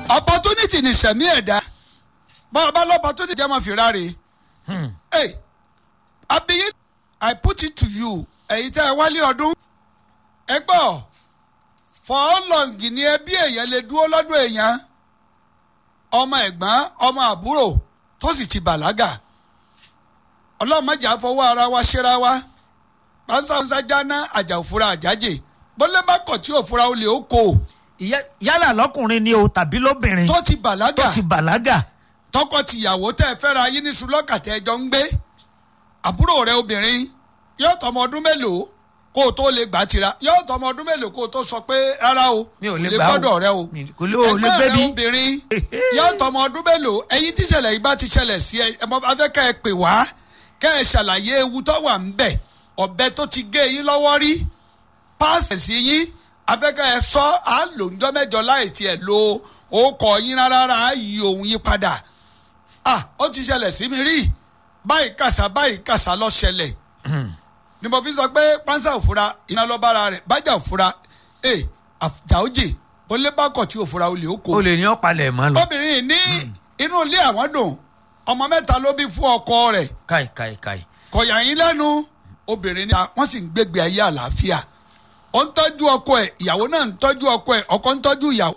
opportunity ni sẹ̀mí ẹ̀dá bọ́ọ̀ bá lọ́ opportunity jẹ́ máa fi ráre. Hey, abiyin I put it to you ẹ̀yin tẹ́ ẹ wálé ọdún ẹ gbọ́ for how long ni ẹbí èèyàn lè dúró lọ́dún èèyàn ọmọ ẹ̀gbọ́n ọmọ àbúrò tó sì ti bàlágà ọlọ́mọdé àfọwọ́ ara wa ṣera wa pàṣẹ jáná àjà òfura àjájè bọ́lẹ́ bá kọ̀ tí òfura olè ó kó o Ìyá- yálà lọkùnrin ni o tàbí lóbìnrin tó ti bàlágà tó ti bàlágà tọkọ tìyàwó tẹ ẹ fẹ́ra yín ní sulọ́kà tẹ ẹ jọ ń gbé àbúrò rẹ obìnrin yóò tọmọ ọdún mélòó kó o tó lè gbà tira yóò tọmọ ọdún mélòó kó o tó sọ pé rárá o Mi ò lè kò gbà o. gbọ́dọ̀ rẹ o Mi kò lè- o lè ẹgbẹ́ gbé rẹ bí. obìnrin yóò tọmọ ọdún mélòó ẹ̀yin tíṣẹ̀lẹ̀ yìí bá ti ṣẹlẹ̀ sí ẹ ẹ mọ afẹ́ kẹ́ ẹ pè wá kẹ́ ẹ ṣàlàyé ewu tó wà ń bẹ̀ ọ̀bẹ tó ti gé yín lọ́wọ́ rí páàsì sí yín afẹ́kẹ́ ẹ sọ à ń lò ńjọ́ mẹ́jọ láì tiẹ̀ lo orúkọ yín rárá á yí ohun yín padà ah ó ti ṣẹlẹ̀ sí mi rí báyìí kàṣà báyìí kàṣà lọ ṣẹlẹ̀ ni mo fi sọ pé pánsá òfura iná lọ bára rẹ̀ bájà òfura ẹ àjà òjì ó lé bákọ̀ tí òfura olè ó kó o lè ní ọ̀pálẹ̀ mọ́ lọ. obìnrin yìí ní inú ilé àwọn dùn ọmọ mẹ́ta ló bí fún ọkọ rẹ̀ káì káì káì. kọ̀yà yín lẹ́nu obìnrin ni wọ́n sì ń gbégbé ayé àlàáfíà ó ń tọ́jú ọkọ ẹ̀ ìyàwó náà ń tọ́jú ọkọ ẹ̀ ọkọ ń tọ́jú ìyàwó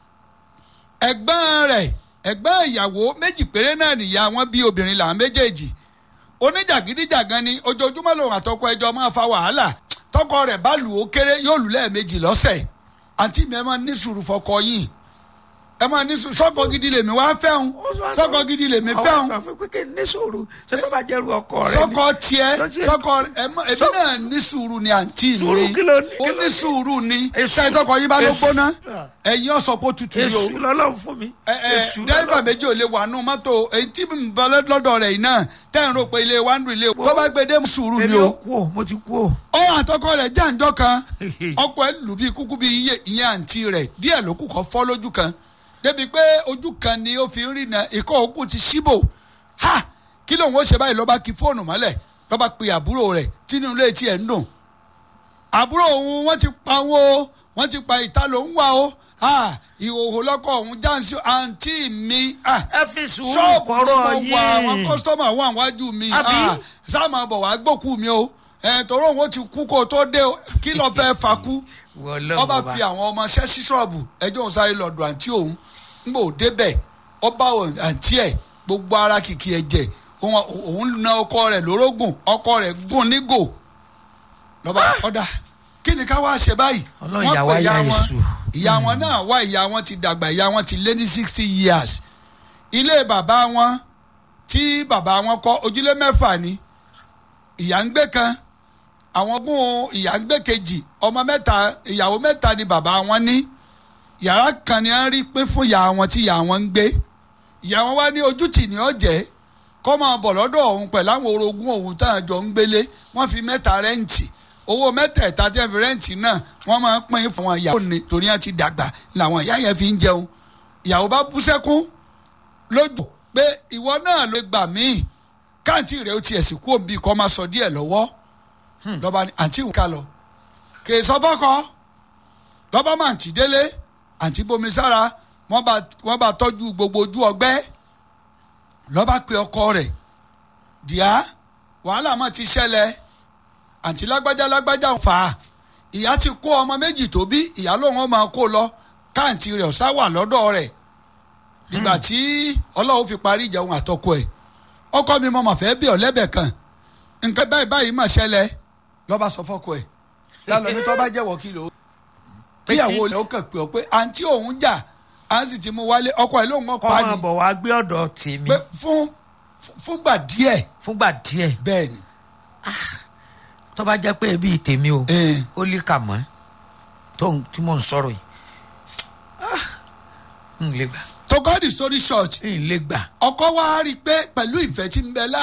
ẹ̀gbọ́n rẹ̀ ẹ̀gbọ́n ìyàwó méjì péré náà nìyá wọn bí obìnrin làwọn méjèèjì oníjàgídíjàgan ni ojoojúmọ́ lòun àtọkọ ẹjọ́ máa fa wàhálà tọkọ rẹ̀ bá lù ó kéré yóò lù lẹ́ẹ̀mejì lọ́sẹ̀ àǹtí mi ẹ máa ní sùúrù fọkọ yìí ẹ máa ní sùúrù sọ́kọ gidi lèmi wá fẹ́hùn sọ́kọ gidi lèmi fẹ́hùn àwọn sọ fún pé ní sòrò ṣé tó bá jẹ́rú ọkọ rẹ ni. sọkọ tiẹ Sọ- sọkọ ẹmọ èmi náà ní sùúrù ni àǹtí mi Sùúrù kí ló ní- ó kí ló ní ní? sùúrù ni Èṣù. ṣáà tọkọ yín bá ló Èṣù. gbóná ẹ̀yin ọ̀sọ̀ pé ó tutù ni o èṣù lọ́lọ́run fún mi. ẹ ẹ èṣù dẹ́rẹ́bà lọ́lọ́run. méjì ò lè wà nù mọ́tò èyí tí mi bọ́ lọ́dọ̀ rẹ̀ yìí náà tẹ́ ń rò pé ilé wa ń dùn ilé o tó bá gbé dé sùúrù ni èmi o ò kú o mo ti kú o. ó àtọkọ rẹ̀ jàǹjọ́ kan ọkọ ẹ̀ lù bí kúkú bí iye ìyẹn àǹtí rẹ̀ díẹ̀ ló kù kọ́ fọ́ lójú kan débi pé ojú kan ni ó fi ń rìnà ikọ̀ òkú ti ṣíbò ha kí lóun ó ṣe báyìí lọ́ba kí fóònù mọ́lẹ̀ lọ́ba pe àbúrò rẹ̀ tínú ilé tí ẹ̀ ń dùn àbúrò òun wọ́n ti pa wọn o wọ́n ti pa ìta ló ń wà o ha ìhòòhò lọ́kọ̀ òun jáǹsì àǹtí mi ah ẹ fi sùúrù ṣọ́ọ̀bù kọ́rọ̀ ló mọ̀ wá àwọn yìí. kọ́sítọ́mà wà wájú mi Àbí? Ah, sáàmù àbọ̀ wá gbókù mi o ẹ̀ tọ́rọ̀ òun ó ti kú kó o tó dé o kí ló fẹ́ fakú Wọlé ọba ọba. fi àwọn ọmọ ṣẹ́ sí ṣọ́ọ̀bù ẹjọ́ òun sáré lọ́dọ̀ àǹtí òun ńgbà ò débẹ̀ ọba àǹtí ẹ̀ gbogbo ara kìkì ẹ̀jẹ̀ òun òun na ọkọ rẹ̀ lórógùn ọkọ rẹ̀ gùn nígò lọ́ba ọ̀dà kí ni ká wá ṣe báyìí Ọlọ́run Wọ́n ìyá pe wa ya wọn. Èṣù. ìyá wọn náà wá ìyá wọn ti dàgbà ìyá wọn ti lé ní sixty years ilé bàbá wọn tí bàbá wọn kọ́ ojúlé mẹ́fà ni ìyá ń gbé kan àwọn gún ìyá ń gbé kejì ọmọ mẹ́ta ìyàwó mẹ́ta ni bàbá wọn ní yàrá kan ni wọ́n rí pín fún ìyá wọn tí ìyá wọn ń gbé ìyá wọn wá ní ojútì ní ọ̀jẹ̀ kọ́ máa bọ̀ lọ́dọ̀ òun pẹ̀lú àwọn orogún òun tá à jọ ń gbélé wọ́n fi mẹ́ta rẹ́ǹtì owó mẹ́tẹ̀ẹ̀ta tí wọ́n fi rẹ́ǹtì náà wọ́n máa ń pín fún wọn ìyàwó ni torí wọ́n ti dàgbà làwọn ìyá yẹn fi ń jẹun ìyàwó bá bú sẹ́kún lójú pé ìwọ náà ló gbà míì káàntì rẹ̀ ó tiẹ̀ sì kú òbí kọ́ máa sọ díẹ̀ lọ́wọ́ lọ́ba ní àǹtí ìwé ká lọ kè é sọ fọ́kọ lọ́ba máa ń tì délé àǹtí bomi sára wọ́n bá wọ́n bá tọ́jú gbogbo ojú ọgbẹ́ lọ́ba pe ọkọ rẹ̀ díà wàhálà máa ti ṣẹlẹ̀ àǹtí lágbájá lágbájá ń fà á ìyá ti kó ọmọ méjì tó bí ìyá lòun ó máa kó lọ káàntì rẹ̀ ọ̀sá wà lọ́dọ̀ rẹ̀ nígbà tí ọlọ́run fi parí ìjẹun àtọkọ ẹ̀ ọkọ mi mo mà fẹ́ bí ọ̀lẹ́bẹ̀ kan nǹkan báyìí báyìí mà ṣẹlẹ̀ lọ́ba sọ fọ́kọ ẹ̀ lálọ́ ní tọ́ bá jẹ́wọ́ kí ló kíyàwó rẹ̀ ó kàn pé ọ pé àǹtí òun jà à ń sì ti mú wálé ọkọ ẹ̀ lóun kọ́ ọkọ máa ni bọ̀ wá gbé ọ̀dọ̀ tèmi pé fún fúngbà díẹ̀ fúngbà díẹ̀ bẹ́ẹ̀ ni tó bá jẹ́ pé ẹbí tèmi o Eh. ó lè kà mọ́ tó ń- tí mò ń sọ̀rọ̀ yìí Ah, n lè gbà to cut the story short n lè gbà. ọkọ wa rí i pé pẹ̀lú ìfẹ́ tí ń bẹ láàrin.